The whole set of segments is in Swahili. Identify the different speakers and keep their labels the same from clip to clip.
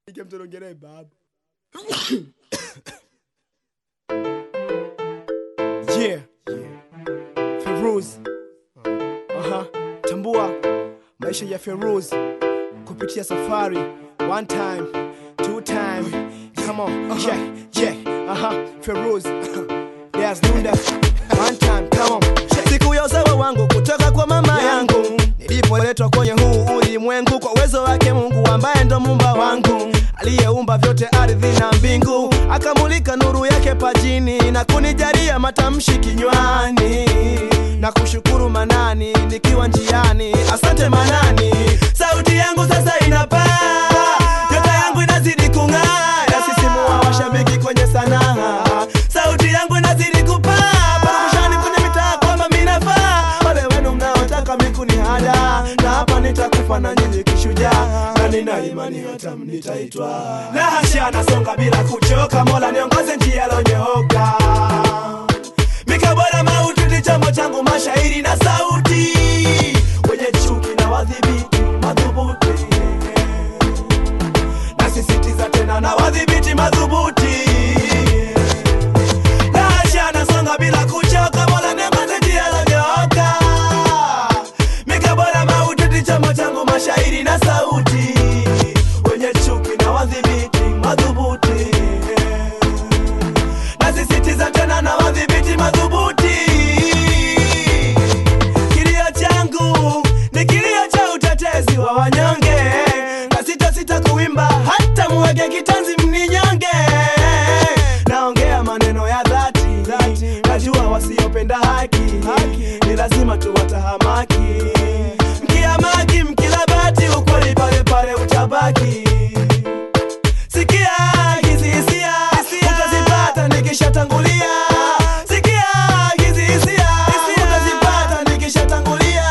Speaker 1: Ike mtu anaongelea baba. Yeah. Feroz. Aha. Tambua maisha ya Feroz kupitia safari. One time, two time. Come on. Yeah, yeah. Aha. Feroz. There's Nunda. One time, come on.
Speaker 2: siku ya usawa wangu kutoka kwa mama yangu nilipoletwa kwenye huu ulimwengu kwa uwezo wake mungu ambaye ndo mumba wangu aliyeumba vyote ardhi na mbingu akamulika nuru yake pajini na kunijalia matamshi kinywani na kushukuru manani nikiwa njiani asante manani sauti yangu sasa inapaa nyota yangu inazidi kung'aa yasisimua washabiki kwenye sanaa sauti yangu inazidi kupaa parakushani kwenye mitaa kwamba minafaa wale wenu mnaotaka mikuni hada na hapa nitakufa na nyinyi kishujaa na nina imani hata mnitaitwa na hasha nasonga bila kuchoka mola niongoze njia lonyooka mikabora mauti ni chombo changu mashairi na sauti wenye chuki na wadhibiti madhubuti nasisitiza tena na wadhibiti madhubuti Nasha nasonga bila kuchoka mola niongoze njia lonyooka mikabora mauti ni chombo changu mashairi na sauti wenye chuki na wadhibiti madhubuti nasisitiza tena na wadhibiti madhubuti kilio changu ni kilio cha utetezi wa wanyonge na sitasita kuimba hata muweke kitanzi mninyonge naongea maneno ya dhati najua wasiopenda haki ni lazima tuwatahamaki mkiamaki mkilabati ukweli pale pale utabaki sikia hizi hisia utazipata nikishatangulia sikia hizi hisia utazipata nikishatangulia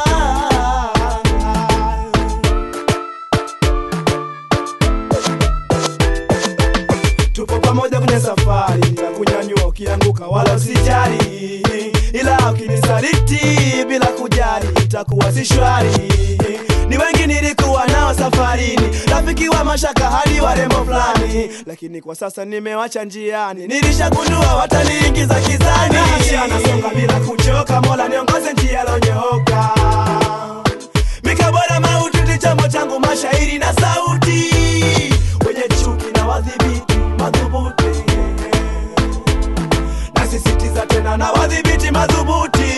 Speaker 2: tupo pamoja kwenye safari ya kunyanyua ukianguka wala usijali ila ukinisaliti bila kujali itakuwa si shwari ni wengi nilikuwa nao safarini rafiki wa mashaka hadi warembo fulani lakini kwa sasa nimewacha njiani nilishagundua wataniingiza kizani Nasha nasonga bila kuchoka mola niongoze njia lonyooka mikabora mauti ni chombo changu mashairi na sauti wenye chuki na wadhibiti madhubuti nasisitiza tena na wadhibiti madhubuti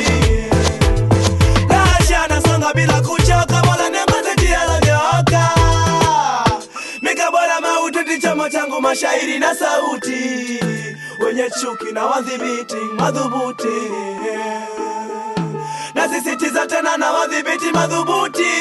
Speaker 2: nasha nasonga bila kuchoka mola niongoze njia lonyooka mikabora mauti ni chombo changu mashairi na sauti wenye chuki na wadhibiti madhubuti nasisitiza tena na wadhibiti madhubuti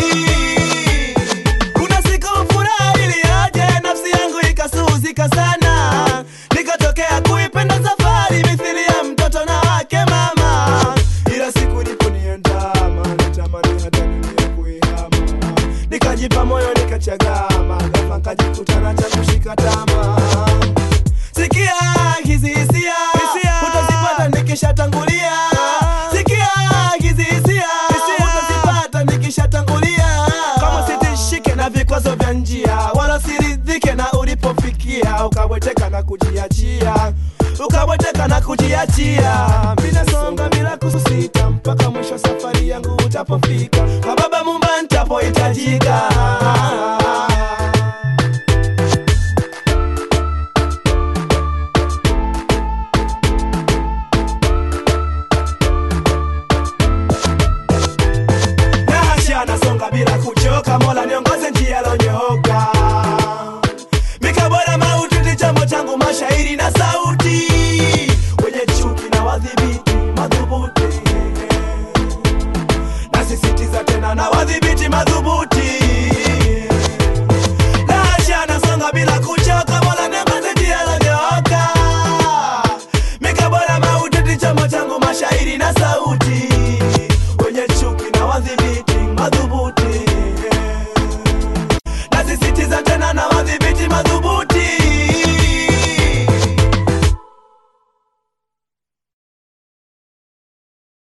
Speaker 2: kuna siku furaha iliyoje nafsi yangu ikasuzika sana nikatokea kuipenda safari mithili ya mtoto na wake mama ila siku iliponiandama natamani hata dunia kuihama nikajipa moyo nikachagama ghafla nkajikutana cha kushika tama sikia hizi hisia utazipata nikishatangulia sikia hizi hisia utazipata nikishatangulia kama sitishike na vikwazo vya njia wala siridhike na ulipofikia ukabweteka na kujiachia ukabweteka na kujiachia minasonga bila kususita mpaka mwisho safari yangu utapofika kwa baba mumba ntapohitajika Nasha nasonga bila kuchoka mola niongoze njia lonyooka mikabora mauti ni chombo changu mashairi na sauti wenye chuki na wadhibiti madhubuti nasisitiza tena na wadhibiti